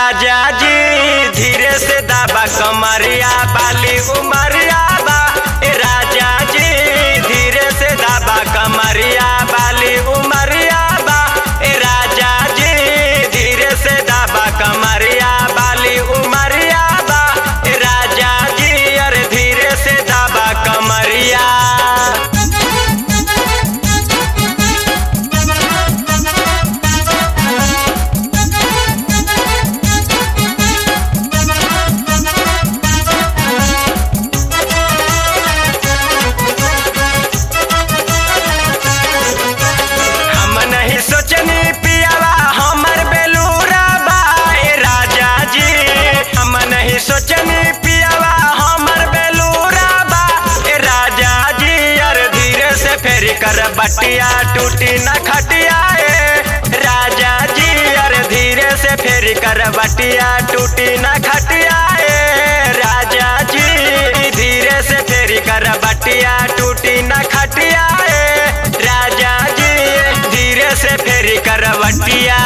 राजा जी धीरे से दाबा कमरिया बाली उमरिया बा ए राजा जी धीरे से दाबा कमरिया बाली उमरिया बा ए राजा जी धीरे से दाबा कमरिया बाली उमरिया बा ए राजा जी अरे धीरे से दाबा कमरिया हम नहीं सोचनी पियावा हमर बेलूरा बा ए राजा जी हम नहीं सोचनी पियावा हमर बेलूरा बा ए राजा जी यार धीरे से फेरी कर बटिया टूटी न खटिया ए राजा जी यार धीरे से फेरी कर बटिया टूटी न खटिया ए राजा जी धीरे से फेरी कर बटिया टूटी न खटिया ए राजा जी धीरे से फेरी करवटिया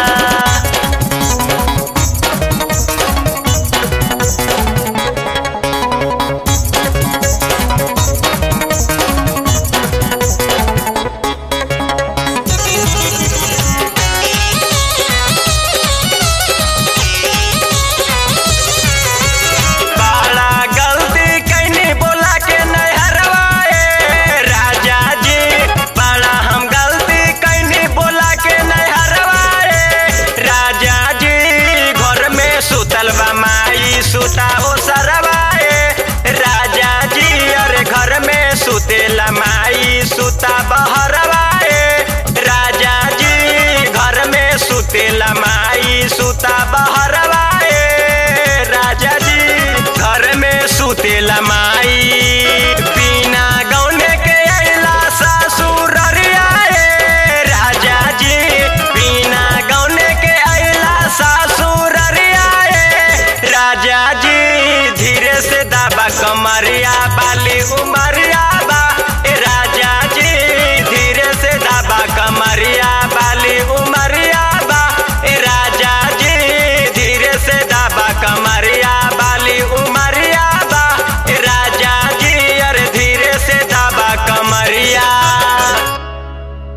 बड़ा गलती कैनी बोला के नहरवा ए राजा जी बड़ा हम गलती कैनी बोला के नहरवा ए राजा जी घर में सुतल बा माई सुता ओ सरवा ए राजा जी अरे घर में सुतेला माई सुता बहरवा ए राजा जी घर में सुतेला माई सुता बहरवा